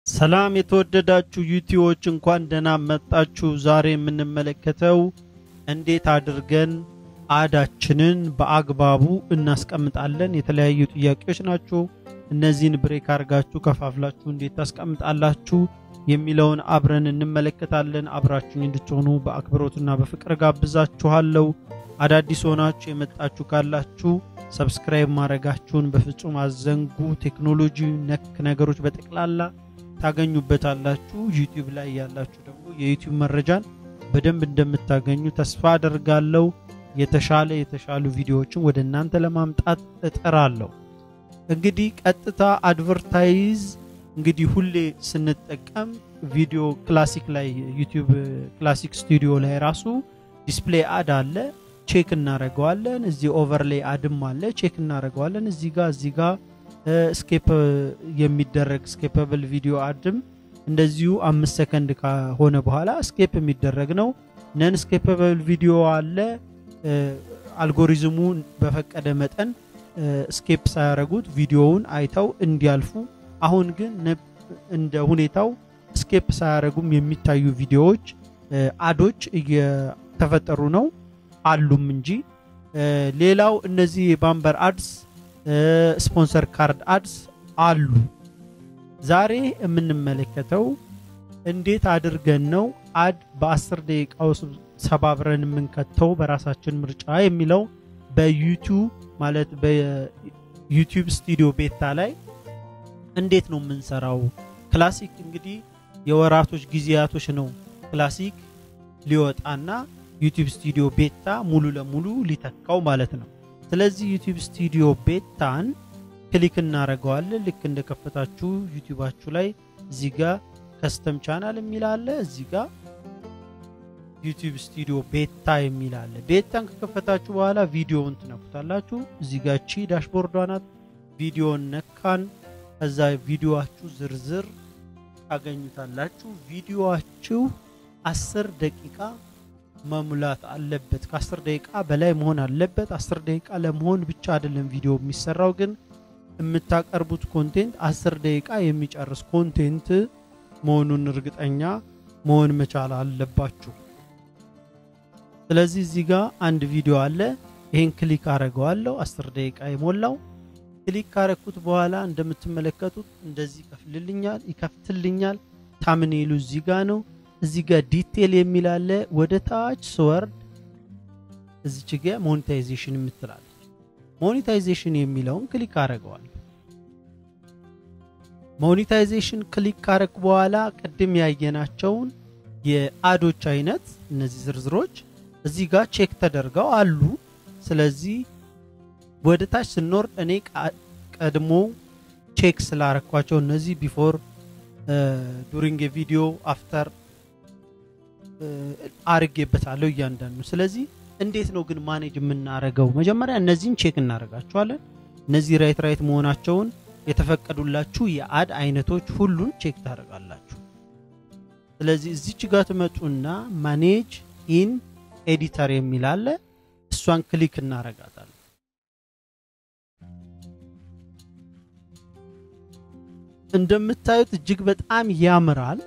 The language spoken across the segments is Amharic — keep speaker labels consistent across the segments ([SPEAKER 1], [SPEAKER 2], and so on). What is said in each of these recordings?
[SPEAKER 1] ሰላም የተወደዳችሁ ዩቲዎች እንኳን ደህና መጣችሁ። ዛሬ የምንመለከተው እንዴት አድርገን አዳችንን በአግባቡ እናስቀምጣለን። የተለያዩ ጥያቄዎች ናቸው። እነዚህን ብሬክ አድርጋችሁ ከፋፍላችሁ እንዴት ታስቀምጣላችሁ የሚለውን አብረን እንመለከታለን። አብራችሁኝ እንድትሆኑ በአክብሮትና በፍቅር ጋብዛችኋለሁ። አዳዲስ ሆናችሁ የመጣችሁ ካላችሁ ሰብስክራይብ ማድረጋችሁን በፍጹም አዘንጉ። ቴክኖሎጂ ነክ ነገሮች በጠቅላላ ታገኙበታላችሁ። ዩቲዩብ ላይ ያላችሁ ደግሞ የዩቲዩብ መረጃን በደንብ እንደምታገኙ ተስፋ አደርጋለሁ። የተሻለ የተሻሉ ቪዲዮዎችን ወደ እናንተ ለማምጣት እጥራለሁ። እንግዲህ ቀጥታ አድቨርታይዝ እንግዲህ ሁሌ ስንጠቀም ቪዲዮ ክላሲክ ላይ ዩቲዩብ ክላሲክ ስቱዲዮ ላይ ራሱ ዲስፕሌይ አድ አለ፣ ቼክ እናደርገዋለን። እዚህ ኦቨርሌይ አድም አለ፣ ቼክ እናደርገዋለን። እዚህ ጋር እዚህ ጋር ስኬፕ የሚደረግ ስኬፐብል ቪዲዮ አድም እንደዚሁ አምስት ሰከንድ ከሆነ በኋላ ስኬፕ የሚደረግ ነው። ነን ስኬፐብል ቪዲዮ አለ። አልጎሪዝሙ በፈቀደ መጠን ስኬፕ ሳያደረጉት ቪዲዮውን አይተው እንዲያልፉ። አሁን ግን እንደ ሁኔታው ስኬፕ ሳያደረጉም የሚታዩ ቪዲዮዎች አዶች እየተፈጠሩ ነው አሉም እንጂ። ሌላው እነዚህ የባምበር አድስ ስፖንሰር ካርድ አድስ አሉ። ዛሬ የምንመለከተው እንዴት አድርገን ነው አድ በ10 ደቂቃ ውስጥ ሰባብረን የምንከተው በራሳችን ምርጫ የሚለው በዩቲዩብ ማለት በዩቲዩብ ስቱዲዮ ቤታ ላይ እንዴት ነው የምንሰራው። ክላሲክ እንግዲህ የወራቶች ጊዜያቶች ነው ክላሲክ ሊወጣና ዩቲዩብ ስቱዲዮ ቤታ ሙሉ ለሙሉ ሊተካው ማለት ነው። ስለዚህ ዩቲዩብ ስቱዲዮ ቤታን ክሊክ እናደርገዋለን። ልክ እንደከፈታችሁ ዩቲዩባችሁ ላይ እዚህ ጋር ከስተም ቻናል የሚል አለ። እዚህ ጋር ዩቲዩብ ስቱዲዮ ቤታ የሚል አለ። ቤታን ከከፈታችሁ በኋላ ቪዲዮውን ትነኩታላችሁ። እዚህ ጋር ቺ ዳሽቦርዷ ናት። ቪዲዮን ነካን። ከዛ ቪዲዮችሁ ዝርዝር ታገኙታላችሁ። ቪዲዮችሁ አስር ደቂቃ መሙላት አለበት። ከአስር ደቂቃ በላይ መሆን አለበት። አስር ደቂቃ ለመሆን ብቻ አይደለም ቪዲዮ የሚሰራው፣ ግን የምታቀርቡት ኮንቴንት አስር ደቂቃ የሚጨርስ ኮንቴንት መሆኑን እርግጠኛ መሆን መቻል አለባችሁ። ስለዚህ እዚህ ጋር አንድ ቪዲዮ አለ። ይሄን ክሊክ አረገዋለሁ። አስር ደቂቃ የሞላው ክሊክ ካረኩት በኋላ እንደምትመለከቱት እንደዚህ ይከፍልልኛል ይከፍትልኛል። ታምኔሉ እዚህ ጋር ነው። እዚህ ጋር ዲቴል የሚል አለ። ወደ ታች ስወርድ እዚች ጋ ሞኔታይዜሽን የምትላለች ሞኔታይዜሽን የሚለውን ክሊክ አረገዋል። ሞኔታይዜሽን ክሊክ ካረግ በኋላ ቅድም ያየናቸውን የአዶች አይነት እነዚህ ዝርዝሮች እዚህ ጋር ቼክ ተደርገው አሉ። ስለዚህ ወደ ታች ስንወርድ እኔ ቀድሞ ቼክ ስላረኳቸው እነዚህ ቢፎር ዱሪንግ ቪዲዮ አፍተር አርጌበታለሁ እያንዳንዱ። ስለዚህ እንዴት ነው ግን ማኔጅ የምናረገው? መጀመሪያ እነዚህን ቼክ እናደርጋቸዋለን። እነዚህ ራይት ራይት መሆናቸውን የተፈቀዱላችሁ የአድ አይነቶች ሁሉን ቼክ ታደርጋላችሁ። ስለዚህ እዚች ጋር ትመጡና ማኔጅ ኢን ኤዲተር የሚል አለ። እሷን ክሊክ እናረጋታለን። እንደምታዩት እጅግ በጣም ያምራል።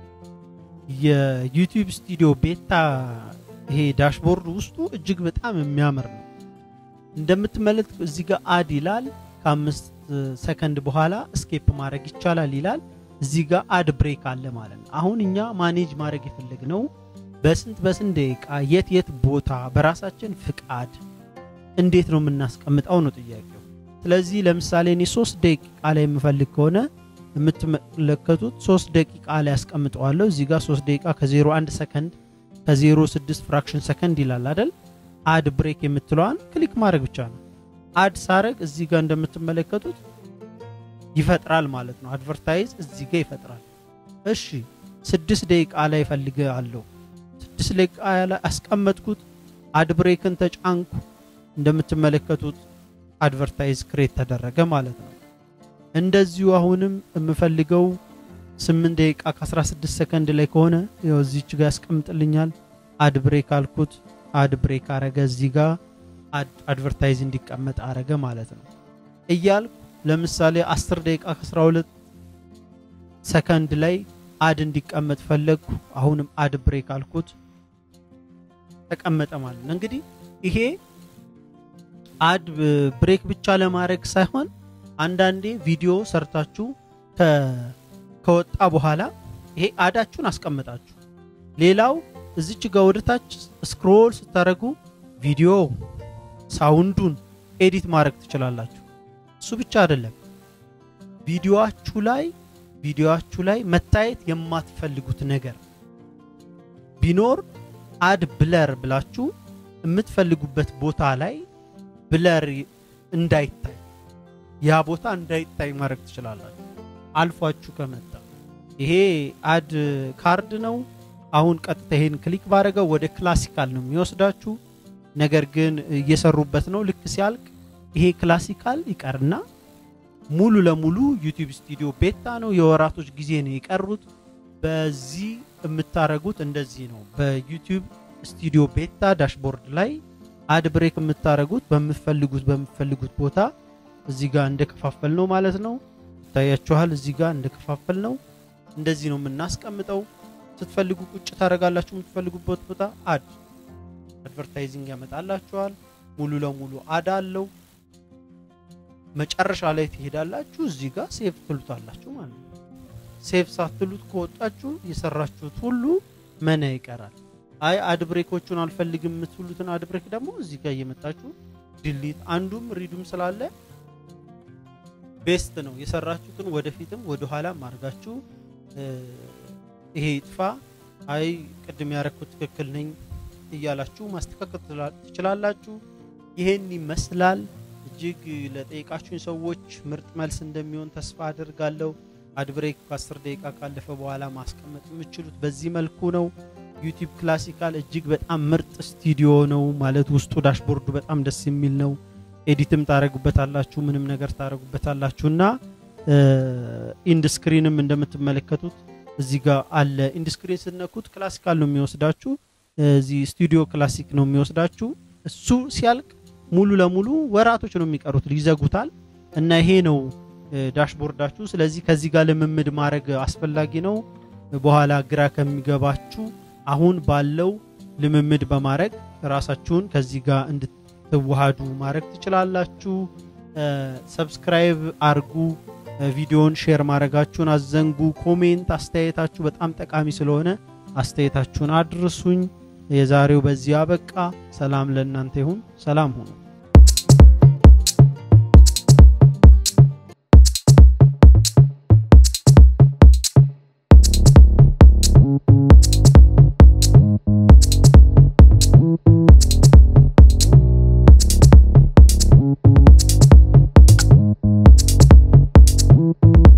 [SPEAKER 1] የዩቲዩብ ስቱዲዮ ቤታ ይሄ ዳሽቦርድ ውስጡ እጅግ በጣም የሚያምር ነው። እንደምትመለከት እዚህ ጋር አድ ይላል። ከአምስት ሰከንድ በኋላ ስኬፕ ማድረግ ይቻላል ይላል። እዚህ ጋር አድ ብሬክ አለ ማለት ነው። አሁን እኛ ማኔጅ ማድረግ የፈለግነው በስንት በስንት ደቂቃ የት የት ቦታ በራሳችን ፍቃድ እንዴት ነው የምናስቀምጠው ነው ጥያቄው። ስለዚህ ለምሳሌ እኔ ሶስት ደቂቃ ላይ የምፈልግ ከሆነ የምትመለከቱት ሶስት ደቂቃ ላይ ያስቀምጠዋለሁ። እዚህ ጋር ሶስት ደቂቃ ከ01 ሰከንድ ከ06 ፍራክሽን ሰከንድ ይላል አይደል? አድ ብሬክ የምትለዋን ክሊክ ማድረግ ብቻ ነው። አድ ሳረግ እዚህ ጋር እንደምትመለከቱት ይፈጥራል ማለት ነው። አድቨርታይዝ እዚህ ጋር ይፈጥራል። እሺ ስድስት ደቂቃ ላይ ፈልገ አለው። ስድስት ደቂቃ ላይ አስቀመጥኩት። አድ ብሬክን ተጫንኩ። እንደምትመለከቱት አድቨርታይዝ ክሬት ተደረገ ማለት ነው። እንደዚሁ አሁንም የምፈልገው 8 ደቂቃ ከ16 ሰከንድ ላይ ከሆነ ያው እዚች ጋር ያስቀምጥልኛል። አድ ብሬክ አልኩት። አድ ብሬክ አረገ። እዚህ ጋር አድቨርታይዝ እንዲቀመጥ አረገ ማለት ነው። እያልኩ ለምሳሌ 10 ደቂቃ ከ12 ሰከንድ ላይ አድ እንዲቀመጥ ፈለግኩ። አሁንም አድ ብሬክ አልኩት፣ ተቀመጠ ማለት ነው። እንግዲህ ይሄ አድ ብሬክ ብቻ ለማድረግ ሳይሆን አንዳንዴ ቪዲዮ ሰርታችሁ ከወጣ በኋላ ይሄ አዳችሁን አስቀምጣችሁ ሌላው እዚች ጋር ወደታች ስክሮል ስታደርጉ ቪዲዮ ሳውንዱን ኤዲት ማድረግ ትችላላችሁ። እሱ ብቻ አይደለም፣ ቪዲዮአችሁ ላይ ቪዲዮአችሁ ላይ መታየት የማትፈልጉት ነገር ቢኖር አድ ብለር ብላችሁ የምትፈልጉበት ቦታ ላይ ብለር እንዳይታይ ያ ቦታ እንዳይታይ ማድረግ ትችላላችሁ። አልፏችሁ ከመጣ ይሄ አድ ካርድ ነው። አሁን ቀጥታ ይሄን ክሊክ ባደረገው ወደ ክላሲካል ነው የሚወስዳችሁ። ነገር ግን እየሰሩበት ነው። ልክ ሲያልቅ ይሄ ክላሲካል ይቀርና ሙሉ ለሙሉ ዩቲዩብ ስቱዲዮ ቤታ ነው። የወራቶች ጊዜ ነው የቀሩት። በዚህ የምታረጉት እንደዚህ ነው። በዩቲዩብ ስቱዲዮ ቤታ ዳሽቦርድ ላይ አድ ብሬክ የምታረጉት በምትፈልጉት በምትፈልጉት ቦታ እዚህ ጋር እንደከፋፈል ነው ማለት ነው። ይታያችኋል። እዚህ ጋር እንደከፋፈል ነው። እንደዚህ ነው የምናስቀምጠው። ስትፈልጉ ቁጭ ታደርጋላችሁ። የምትፈልጉበት ቦታ አድ አድቨርታይዚንግ ያመጣላችኋል። ሙሉ ለሙሉ አድ አለው። መጨረሻ ላይ ትሄዳላችሁ። እዚህ ጋር ሴቭ ትሉታላችሁ ማለት ነው። ሴቭ ሳትሉት ከወጣችሁ የሰራችሁት ሁሉ መና ይቀራል። አይ አድ ብሬኮቹን አልፈልግም የምትሉትን አድ ብሬክ ደግሞ እዚህ ጋር እየመጣችሁ ድሊት፣ አንዱም ሪዱም ስላለ ቤስት ነው። የሰራችሁትን ወደፊትም ወደኋላም አድርጋችሁ ይሄ ይጥፋ፣ አይ ቅድም ያረኩት ትክክል ነኝ እያላችሁ ማስተካከል ትችላላችሁ። ይሄን ይመስላል። እጅግ ለጠየቃችሁኝ ሰዎች ምርጥ መልስ እንደሚሆን ተስፋ አድርጋለሁ። አድብሬክ ከ10 ደቂቃ ካለፈ በኋላ ማስቀመጥ የምችሉት በዚህ መልኩ ነው። ዩቲዩብ ክላሲካል እጅግ በጣም ምርጥ ስቱዲዮ ነው ማለት ውስጡ ዳሽቦርዱ በጣም ደስ የሚል ነው። ኤዲትም ታደረጉበታላችሁ፣ ምንም ነገር ታደረጉበታላችሁ እና ኢንድ ስክሪንም እንደምትመለከቱት እዚህ ጋር አለ። ኢንድ ስክሪን ስነኩት ክላሲካል ነው የሚወስዳችሁ። እዚህ ስቱዲዮ ክላሲክ ነው የሚወስዳችሁ። እሱ ሲያልቅ ሙሉ ለሙሉ ወራቶች ነው የሚቀሩት፣ ይዘጉታል እና ይሄ ነው ዳሽቦርዳችሁ። ስለዚህ ከዚህ ጋር ልምምድ ማድረግ አስፈላጊ ነው። በኋላ ግራ ከሚገባችሁ አሁን ባለው ልምምድ በማድረግ ራሳችሁን ከዚህ ጋር እንድትዋሃዱ ማድረግ ትችላላችሁ። ሰብስክራይብ አርጉ። ቪዲዮን ሼር ማድረጋችሁን አዘንጉ። ኮሜንት፣ አስተያየታችሁ በጣም ጠቃሚ ስለሆነ አስተያየታችሁን አድርሱኝ። የዛሬው በዚህ አበቃ። ሰላም ለእናንተ ይሁን። ሰላም ሁኑ።